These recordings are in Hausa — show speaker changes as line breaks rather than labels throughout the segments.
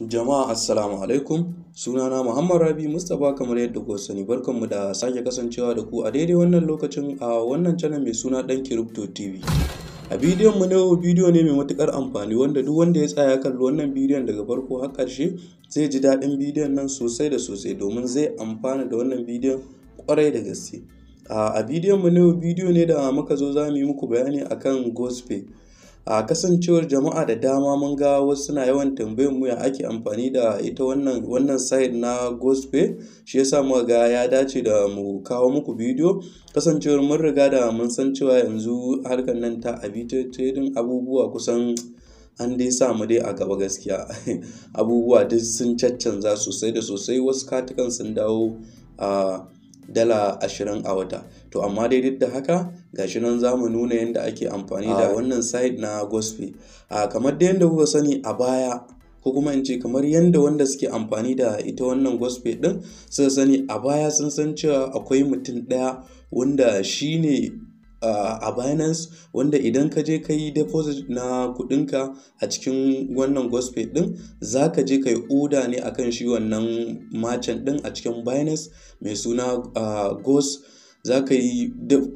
Jama'a assalamu alaikum sunana Muhammad Rabi Mustapha kamar yadda kuka sani barkanmu da sake kasancewa da ku a daidai wannan lokacin a wannan channel mai suna Dan Crypto TV. A bidiyon mu na yau bidiyo ne mai matukar amfani wanda duk wanda ya tsaya kalli wannan bidiyon daga farko har ƙarshe zai ji daɗin bidiyon nan sosai da sosai domin zai amfana da wannan bidiyon kwarai da gaske. A bidiyon mu na yau bidiyo ne da muka zo za mu yi muku bayani akan Ghostpay. a kasancewar jama'a da dama mun ga wasu suna yawan tambayar mu ya ake amfani da ita wannan wannan site na Ghostpay shi yasa muka ga ya dace da mu kawo muku bidiyo kasancewar mun riga da mun san cewa yanzu harkar nan ta abita trading abubuwa kusan an dai sa mu dai a gaba gaskiya abubuwa duk sun caccanza sosai da sosai wasu katukan sun dawo a dala ashirin a wata to amma dai duk da haka gashi nan za mu nuna yadda ake amfani da wannan site na Ghostpay a kamar da yadda kuka sani a baya ko kuma in ce kamar yadda wanda suke amfani da ita wannan Ghostpay din suka sani a baya sun san cewa akwai mutum ɗaya wanda shine Uh, a Binance wanda idan ka je ka yi deposit na kudinka a cikin wannan Ghostpay din za ka je ka yi oda ne akan shi wannan merchant din a cikin Binance mai suna uh, Ghost za ka yi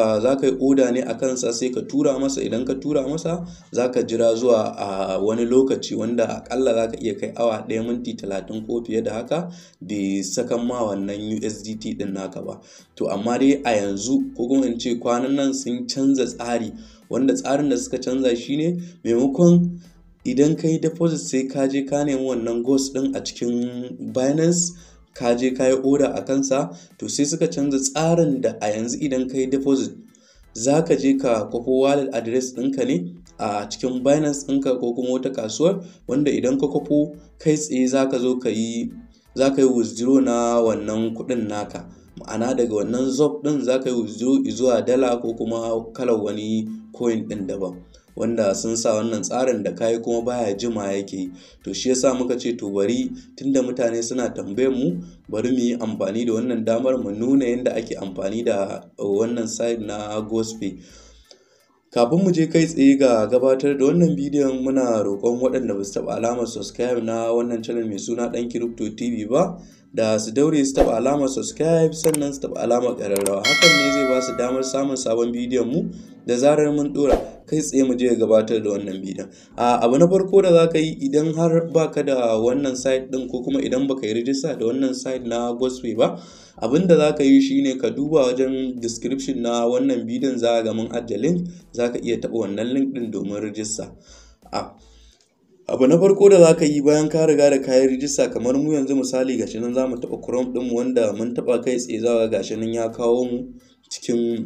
oda ne a kansa sai ka tura masa idan ka tura masa za ka jira zuwa a uh, wani lokaci wanda akalla za ka iya kai awa ɗaya minti talatin ko fiye da haka bai sakan ma wannan USDT din naka ba to amma dai a yanzu ko kuma in ce kwanan nan sun canza tsari wanda tsarin da suka canza shine maimakon idan ka yi deposit sai ka je ka nemi wannan ghost din a cikin Binance ka je ka yi oda a kansa to sai suka canza tsarin da a yanzu idan ka yi deposit za ka je ka kwafo wallet address ɗinka ne a cikin binance ɗinka ko kuma wata kasuwar wanda idan ka kwafo kai tsaye za ka zo ka yi za ka yi withdraw na wannan kuɗin naka ma'ana daga wannan zob ɗin za ka yi withdraw zuwa dala ko kuma kalar wani coin ɗin daban wanda sun sa wannan tsarin da kayi kuma baya jima yake to shi yasa muka ce to bari tunda mutane suna tambayar mu bari mu yi amfani da wannan damar mu nuna yadda ake amfani da wannan site na Ghostpay kafin mu je kai tsaye ga gabatar da wannan bidiyon muna roƙon waɗanda ba su taɓa alamar subscribe na wannan channel mai suna ɗan crypto tv ba da su daure su taɓa alamar subscribe sannan su taɓa alamar ƙararrawa hakan ne zai ba su damar samun sabon bidiyon mu da zarar mun ɗora kai tsaye mu je gabatar da wannan bidiyon a abu na farko da za ka yi idan har baka da wannan site ɗin ko kuma idan baka yi rijista da wannan site na Ghostpay ba abin da za ka yi shine ka duba wajen description na wannan bidiyon za ga mun ajiye link za ka iya taɓa wannan link ɗin domin rijista a abu na farko da za ka yi bayan ka riga da kayan rijista kamar mu yanzu misali gashi nan za mu taɓa chrome ɗinmu wanda mun taɓa kai tsaye za gashi nan ya kawo mu cikin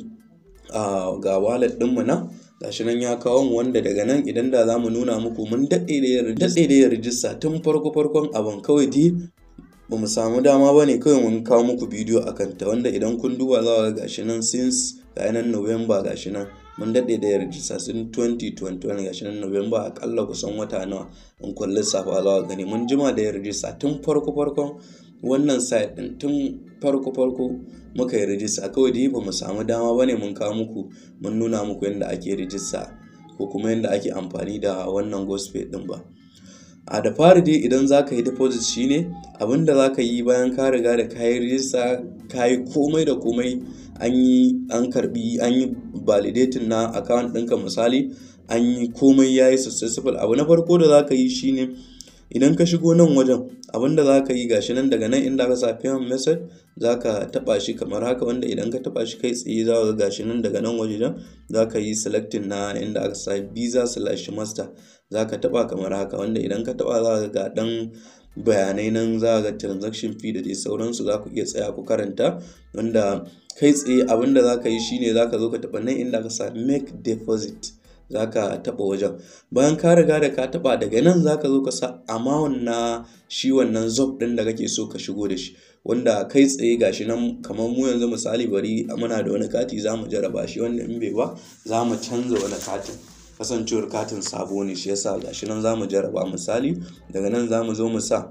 ga wallet ɗinmu nan gashi nan ya kawo mu wanda daga nan idan da za mu nuna muku mun daɗe da yin rijista tun farko farkon abin kawai dai ba mu samu dama ba ne kawai mun kawo muku bidiyo a kanta wanda idan kun duba za ga gashi nan since ga nan november gashi nan mun daɗe da rijista sun 2021 gashi nan november akalla kusan wata nawa in kun lissafa za gani mun jima da rijista tun farko farkon wannan site din tun farko farko muka yi rijista kawai dai ba mu samu dama ba ne mun kawo muku mun nuna muku yadda ake rijista ko kuma yadda ake amfani da wannan Ghostpay din ba a da fari dai idan za ka yi deposit shine abinda za ka yi bayan ka riga da ka yi rijista ka yi komai da komai an yi an karbi an yi validating na account ɗinka misali an yi komai ya yi successful abu na farko da za ka yi shine idan ka shigo nan wajen abinda za ka yi gashi nan daga nan inda ka sa payment method za ka taba shi kamar haka wanda idan ka taba shi kai tsaye za ka gashi nan daga nan wajen za ka yi selecting na inda aka sa visa slash master za ka taba kamar haka wanda idan ka taba za ka ga dan bayanai nan za ga transaction fee da dai sauransu za ku iya tsaya ku karanta wanda kai tsaye abinda za ka yi shine za ka zo ka taba nan inda ka sa make deposit za ka taɓa wajen bayan ka riga da ka taɓa daga nan za ka zo ka sa amount na shi wannan zob ɗin da kake so ka shigo da shi wanda kai tsaye gashi nan kamar mu yanzu misali bari muna da wani kati za mu jaraba shi wanda in bai ba za mu canza wani katin kasancewar katin sabo ne shi yasa gashi nan za mu jaraba misali daga nan za mu zo mu sa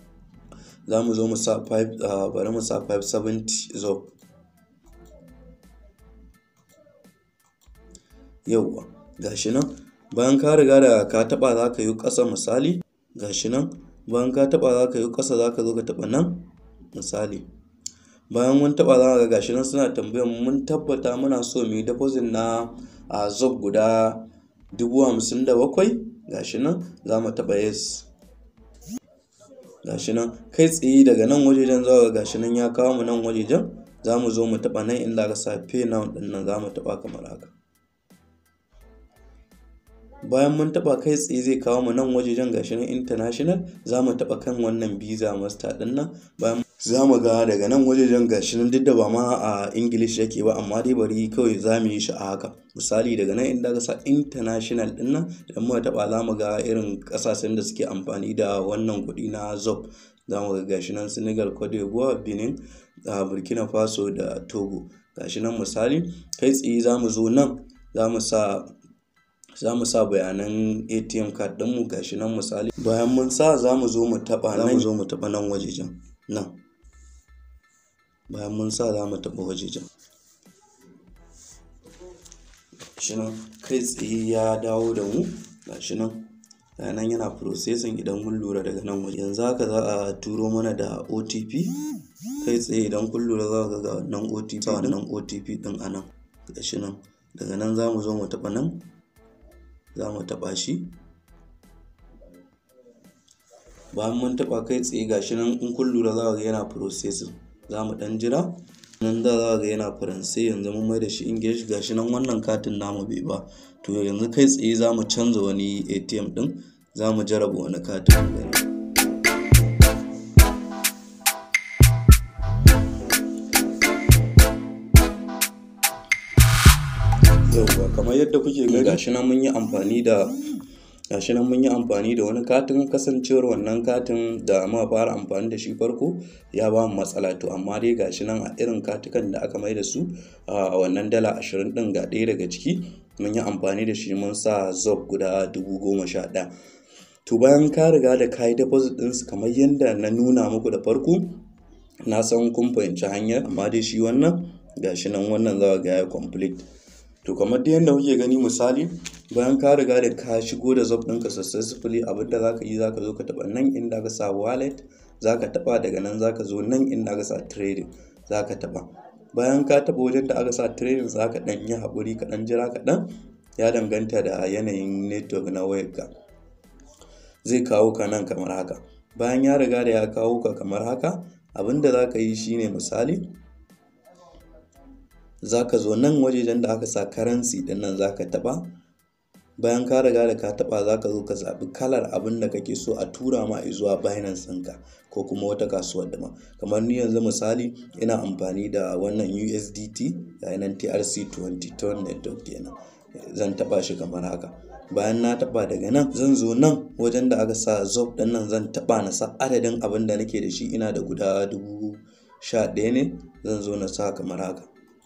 za mu zo mu sa 5 bari mu sa 570 zob yauwa gashi nan bayan ka riga da ka taba za ka yi ƙasa misali gashi nan bayan ka taɓa za ka yi ƙasa za ka zo ka taɓa nan misali bayan mun taɓa za ga gashi nan suna tambayar mun tabbata muna so mu yi deposit na a zob guda dubu hamsin da bakwai gashi nan za mu taɓa yes gashi nan kai tsaye daga nan wajejen za ga gashi nan ya kawo mu nan wajejen za mu zo mu taɓa nan inda aka sa pay now ɗin nan za mu taɓa kamar haka bayan mun taɓa kai tsaye zai kawo mu nan wajejen gashi nan international za mu taɓa kan wannan visa master ɗin nan bayan za mu ga daga nan wajejen gashi nan duk da ba ma a english yake ba amma dai bari kawai za mu yi shi a haka misali daga nan inda aka sa international ɗin nan idan muka taɓa za mu ga irin ƙasashen da suke amfani da wannan kuɗi na zob za mu ga gashi nan senegal cote d'ivoire benin burkina faso da togo gashi nan misali kai tsaye za mu zo nan za mu sa za mu sa bayanan atm card ɗinmu gashi nan misali bayan mun sa za mu zo mu taɓa nan mu zo mu taɓa nan wajejen nan bayan mun sa za mu taɓa wajejen gashi nan kai tsaye ya dawo da mu gashi nan nan yana processing idan mun lura daga nan waje yanzu haka za a turo mana da otp kai tsaye idan kun lura za ga ga wannan otp wannan otp din a nan gashi nan daga nan za mu zo mu taɓa nan za mu taɓa shi bayan mun taɓa kai tsaye gashi nan in kun lura za ga yana processing za mu ɗan jira nan da za ga yana faransai yanzu mun mai da shi english gashi nan wannan katin namu bai ba to yanzu kai tsaye za mu canza wani atm ɗin za mu jaraba wani katin gani yauwa kamar yadda kuke gani gashi nan mun yi amfani da gashi nan mun yi amfani da wani katin kasancewar wannan katin da muka fara amfani da shi farko ya ba mu matsala to amma dai gashi nan a irin katukan da aka mai da su a wannan dala ashirin din ga ɗaya daga ciki mun yi amfani da shi mun sa zob guda dubu goma sha ɗaya to bayan ka riga da ka yi deposit ɗinsu kamar yadda na nuna muku da farko na san kun fahimci hanyar amma dai shi wannan gashi nan wannan za ga ya complete to kamar da yadda kuke gani misali bayan ka riga da ka shigo da zob ɗinka successfully abinda za ka yi za ka zo ka taɓa nan inda ka sa wallet za ka taɓa daga nan za ka zo nan inda ka sa trading za ka taɓa bayan ka taɓa wajen da aka sa trading za ka ɗan yi haƙuri ka ɗan jira kaɗan ya danganta da yanayin network na wayarka zai kawo ka nan kamar haka bayan ya riga da ya kawo ka kamar haka abinda za ka yi shine misali za ka zo nan wajejen da aka sa currency din nan za ka taɓa bayan ka riga da ka taɓa za ka zo ka zaɓi kalar abin da kake so a tura ma zuwa binance ɗinka ko kuma wata kasuwar dama kamar ni yanzu misali ina amfani da wannan usdt ga nan trc20 ton network kenan zan taɓa shi kamar haka bayan na taɓa daga nan zan zo nan wajen da aka sa zob ɗin nan zan taɓa na sa adadin abin da nake da shi ina da guda dubu sha ɗaya ne zan zo na sa kamar haka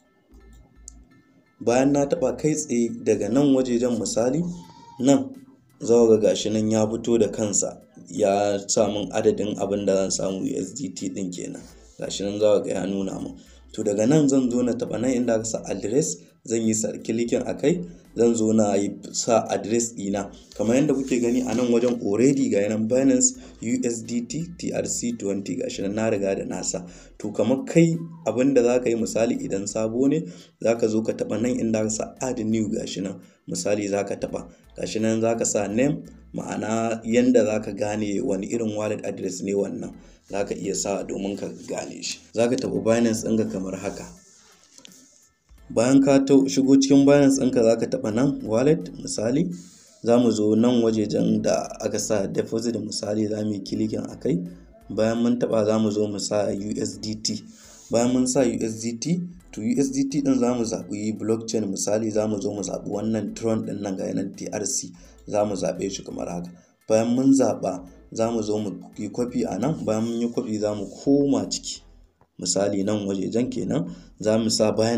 bayan na taɓa kai tsaye daga nan wajejen misali nan za ga gashi nan ya fito da kansa ya sa min adadin abin da zan samu USDT ɗin kenan gashi nan za ga ya nuna min to daga nan zan zo na taɓa nan inda aka sa address zan yi kilikin a kai zan zo na yi sa address ɗina kamar yadda kuke gani a nan wajen already ga yanan binance usdt trc20 gashi nan na riga da nasa to kamar kai abin da za ka yi misali idan sabo ne za ka zo ka taɓa nan inda ka sa add new gashi nan misali za ka taɓa gashi nan za ka sa name ma'ana yanda za ka gane wani irin wallet address ne wannan za ka iya sa domin ka gane shi za ka taɓa binance ɗinka kamar haka bayan ka shigo cikin binance ɗinka za ka taɓa nan wallet misali za mu zo nan wajejen da aka sa deposit misali za mu yi kilikin a kai bayan mun taɓa za mu zo mu sa usdt bayan mun sa usdt to usdt ɗin za mu zaɓi blockchain misali za mu zo mu zaɓi wannan tron ɗin nan ga yanan trc za mu zaɓe shi kamar haka bayan mun zaɓa za mu zo mu yi kwafi a nan bayan mun yi kwafi za mu koma ciki misali nan wajejen kenan za mu sa bayan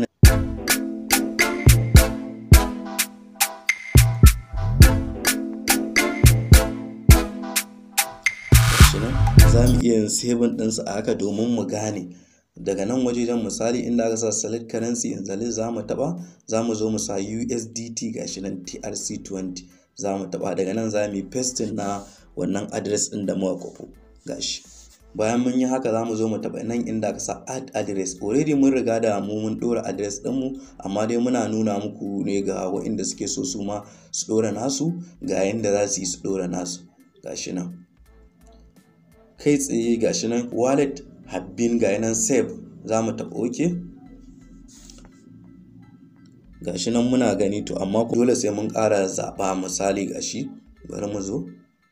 za mu iya yin saving ɗinsu a haka domin mu gane daga nan wajejen misali inda aka sa select currency yanzu za mu taɓa za mu zo mu sa USDT gashi nan TRC20 za mu taɓa daga nan za mu yi pasting na wannan address ɗin da muka kwafo gashi bayan mun yi haka za mu zo mu taɓa nan inda ka sa add address already mun riga da mu mun ɗora address ɗinmu amma dai muna nuna muku ne ga waɗanda suke so su ma su ɗora nasu ga yanda za su yi su ɗora nasu gashi nan kai tsaye gashi nan wallet habbin ga nan save za mu taɓa ok gashi nan muna gani to amma dole sai mun ƙara zaɓa misali gashi bari mu zo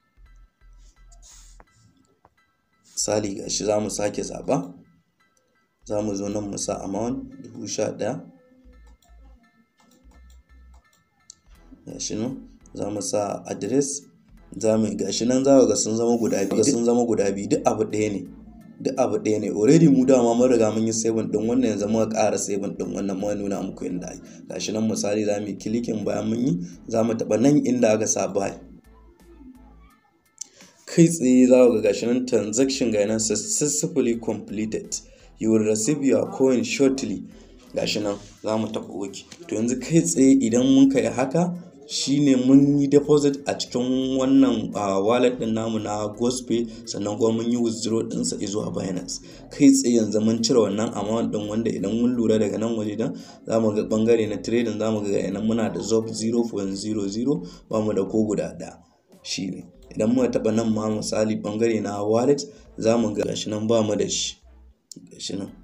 misali gashi za mu sake zaɓa za mu zo nan mu sa amount dubu sha ɗaya gashi nan za mu sa address za mu gashi nan za ga sun zama guda biyu sun zama guda biyu duk abu ɗaya ne duk abu ɗaya ne already mu dama mun riga mun yi saving ɗin wannan yanzu muka ƙara saving ɗin wannan muka nuna muku inda ai gashi nan misali za mu yi clicking bayan mun yi za mu taɓa nan inda aka sa buy kai tsaye za ga gashi nan transaction ga nan successfully completed you will receive your coin shortly gashi nan za mu taɓa ok to yanzu kai tsaye idan mun kai haka shine mun yi deposit a cikin wannan wallet din namu na gospay sannan kuma mun yi withdraw dinsa zuwa binance kai tsaye yanzu mun cire wannan amount din wanda idan mun lura daga nan waje dan za mu ga bangare na trading za mu ga yanan muna da zob 0.00 ba mu da ko guda ɗaya shine idan muka taɓa nan ma misali bangare na wallet za mu ga gashi nan ba mu da shi gashi nan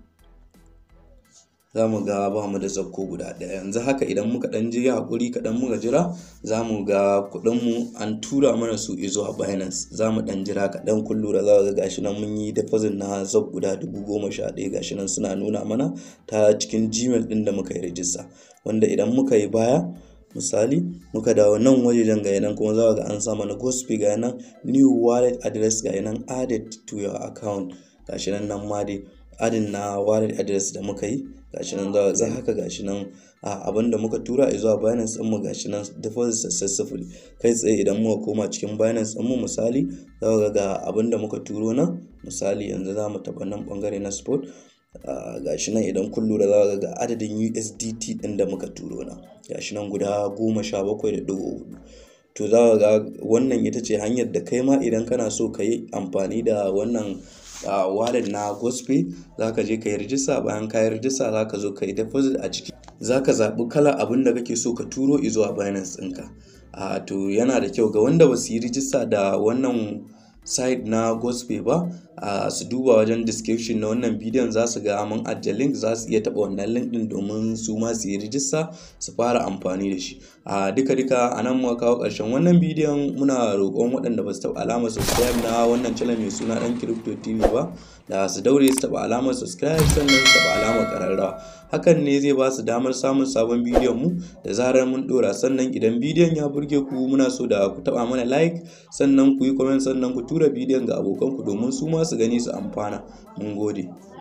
za mu ga ba mu da zakko guda ɗaya yanzu haka idan muka ɗan ji haƙuri kaɗan muka jira za mu ga kuɗinmu an tura mana su zuwa binance za mu ɗan jira kaɗan kun lura za ga gashi nan mun yi deposit na zab guda dubu goma sha ɗaya gashi nan suna nuna mana ta cikin gmail ɗin da muka yi rijista wanda idan muka yi baya misali muka dawo nan wajejen ga nan kuma za ga an sa mana gospel ga nan new wallet address ga nan added to your account gashi nan nan ma dai adin na wallet address da muka yi gashi nan za za haka gashi nan a abin da muka tura zuwa Binance din mu gashi nan deposit successfully kai tsaye idan muka koma cikin Binance din mu misali za ga ga abin da muka turo nan misali yanzu za mu taɓa nan bangare na spot gashi nan idan kun lura za ga adadin USDT din da muka turo nan gashi nan guda goma sha bakwai da ɗigo hudu to za ga wannan ita ce hanyar da kai ma idan kana so ka yi amfani da wannan a wallet na gospay za ka je ka yi rijista bayan ka yi rijista za ka zo ka yi deposit a ciki za ka zaɓi kala abin da kake so ka turo zuwa binance ɗinka a to yana da kyau ga wanda ba su yi rijista da wannan site na gospay ba a su duba wajen description na wannan bidiyon za su ga mun ajiye link za su iya taɓa wannan link ɗin domin su ma su yi rijista su fara amfani da shi a duka duka a nan muka kawo ƙarshen wannan bidiyon muna roƙon waɗanda ba su taɓa alamar subscribe na wannan channel mai suna ɗan crypto tv ba da su daure su taɓa alamar subscribe sannan su taɓa alamar ƙararrawa hakan ne zai ba su damar samun sabon bidiyon mu da zarar mun ɗora sannan idan bidiyon ya burge ku muna so da ku taɓa mana like sannan ku yi comment sannan ku tura bidiyon ga abokanku domin su ma su gani su amfana mun gode